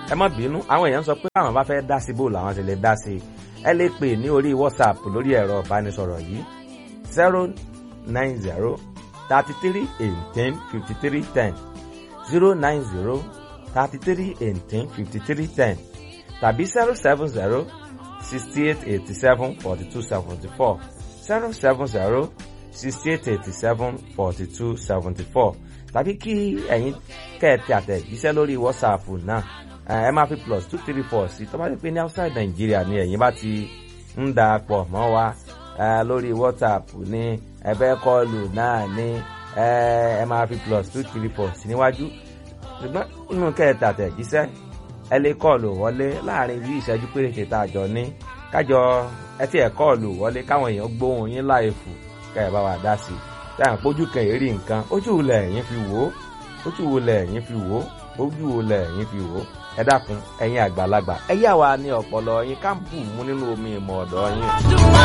ẹ má bínú àwọn èèyàn sọ pé àwọn bá fẹ́ dá sí bò làwọn sì lè dá sí i ẹ lè pè ní orí whatsapp lórí ẹ̀rọ ìbánisọ̀rọ̀ yìí zero nine zero thirty three eighteen fifty three ten zero nine zero thirty three eighteen fifty three ten tàbí zero seven zero sixty eight eighty seven forty two seventy four zero seven zero sixty eight eighty seven forty two seventy four tàbí kí ẹ̀yin kẹ́ẹ̀tì àtẹ̀jíṣẹ́ lórí whatsapp náà ẹ máa fi plus two three four sí tó bá ti pé ní outside Nigeria ni ẹ̀yin bá ti ń da pọ̀ mọ́ wa lórí whatsapp ní ẹ̀bẹ̀ kọlù náà ní ẹ máa fi plus two three four sí níwájú ṣùgbọ́n inú kẹ́ẹ̀tì àtẹ̀jíṣẹ́ ẹ lè kọlù wọlé láàrin bí ìṣẹ́jú péréte tá a jọ ní kájọ ẹ tí ẹ kọlù wọlé káwọn èèyàn gbóhùn yín láì fò kẹ́ ẹ bá wa dá sí i táwọn pójú kan èrí nǹkan ojú wo lẹ̀ yín fi wò ó ojú wo lẹ̀ yín fi wò ó ojú wo lẹ̀ yín fi wò ó ẹ dákun ẹ̀yin àgbàlagbà ẹ yà wá ní ọpọlọ yín ká bù mú nínú omi ìmọ̀ ọ̀dọ̀ yín.